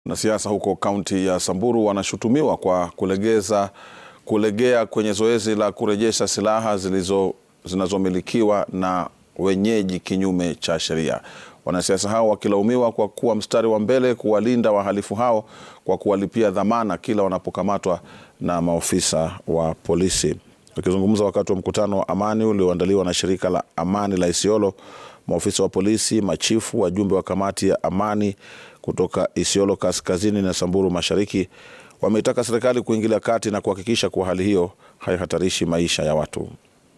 Wanasiasa huko kaunti ya Samburu wanashutumiwa kwa kulegeza kulegea kwenye zoezi la kurejesha silaha zilizo zinazomilikiwa na wenyeji kinyume cha sheria. Wanasiasa hao wakilaumiwa kwa kuwa mstari wa mbele kuwalinda wahalifu hao kwa kuwalipia dhamana kila wanapokamatwa na maofisa wa polisi. Wakizungumza wakati wa mkutano wa amani ulioandaliwa na shirika la amani la Isiolo, maofisa wa polisi, machifu, wajumbe wa kamati ya amani kutoka Isiolo kaskazini na Samburu mashariki wameitaka serikali kuingilia kati na kuhakikisha kuwa hali hiyo haihatarishi maisha ya watu.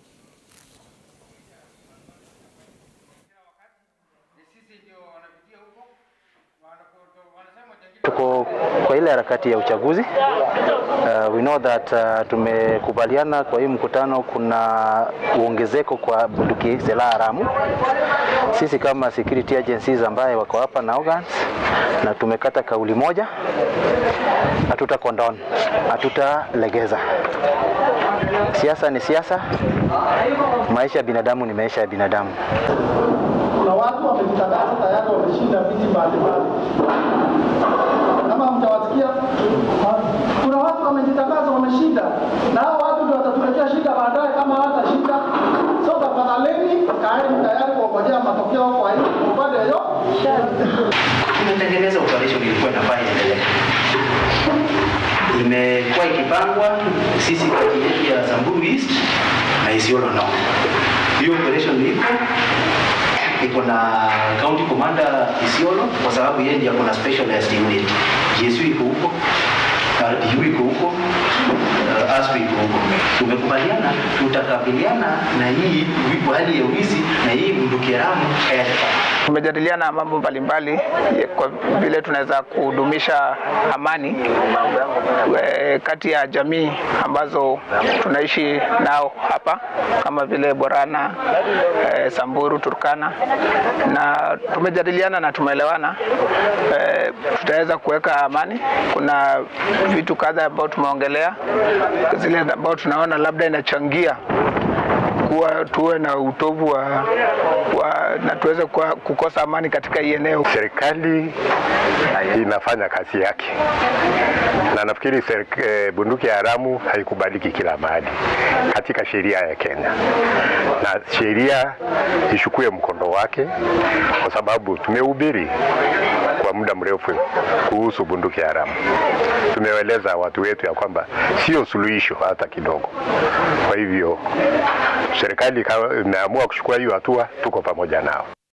Tuko kwa ile harakati ya uchaguzi. Uh, we know that uh, tumekubaliana kwa hii mkutano kuna uongezeko kwa bunduki silaha haramu. Sisi kama security agencies ambaye wako hapa na organs, na tumekata kauli moja, hatuta condone, hatutalegeza. Siasa ni siasa, maisha ya binadamu ni maisha ya binadamu. Kuna watu wamejitangaza tayari wameshinda viti mbalimbali, kama mtawasikia. Kuna watu wamejitangaza wameshinda, na hao watu ndio watatuletea shida baadaye kama hawatashinda. So tafadhaleni, kaeni tayari kuongojea matokeo kwa hii upande hiyo. Tumetengeneza operation ilikuwa inafaa iendelee, imekuwa ikipangwa sisi kati yetu ya Samburu East na Isiolo North. Hiyo operation iko iko na county commander Isiolo kwa sababu yeye ndiye akona specialized unit. GSU iko huko, RDU iko huko, uh, ASP iko huko. Tumekubaliana tutakabiliana na hii hali ya wizi na hii bunduki haramu hayatafanya Tumejadiliana mambo mbalimbali kwa vile tunaweza kudumisha amani e, kati ya jamii ambazo tunaishi nao hapa kama vile Borana, e, Samburu, Turkana na tumejadiliana na tumeelewana e, tutaweza kuweka amani. Kuna vitu kadhaa ambao tumeongelea, zile ambao tunaona labda inachangia kuwa tuwe na utovu wa, wa na tuweze kukosa amani katika hii eneo. Serikali inafanya kazi yake, na nafikiri eh, bunduki haramu haikubaliki kila mahali katika sheria ya Kenya, na sheria ishukue mkondo wake, kwa sababu tumehubiri kwa muda mrefu kuhusu bunduki haramu. Tumeeleza watu wetu ya kwamba sio suluhisho hata kidogo. Kwa hivyo serikali imeamua kuchukua hiyo hatua, tuko pamoja nao.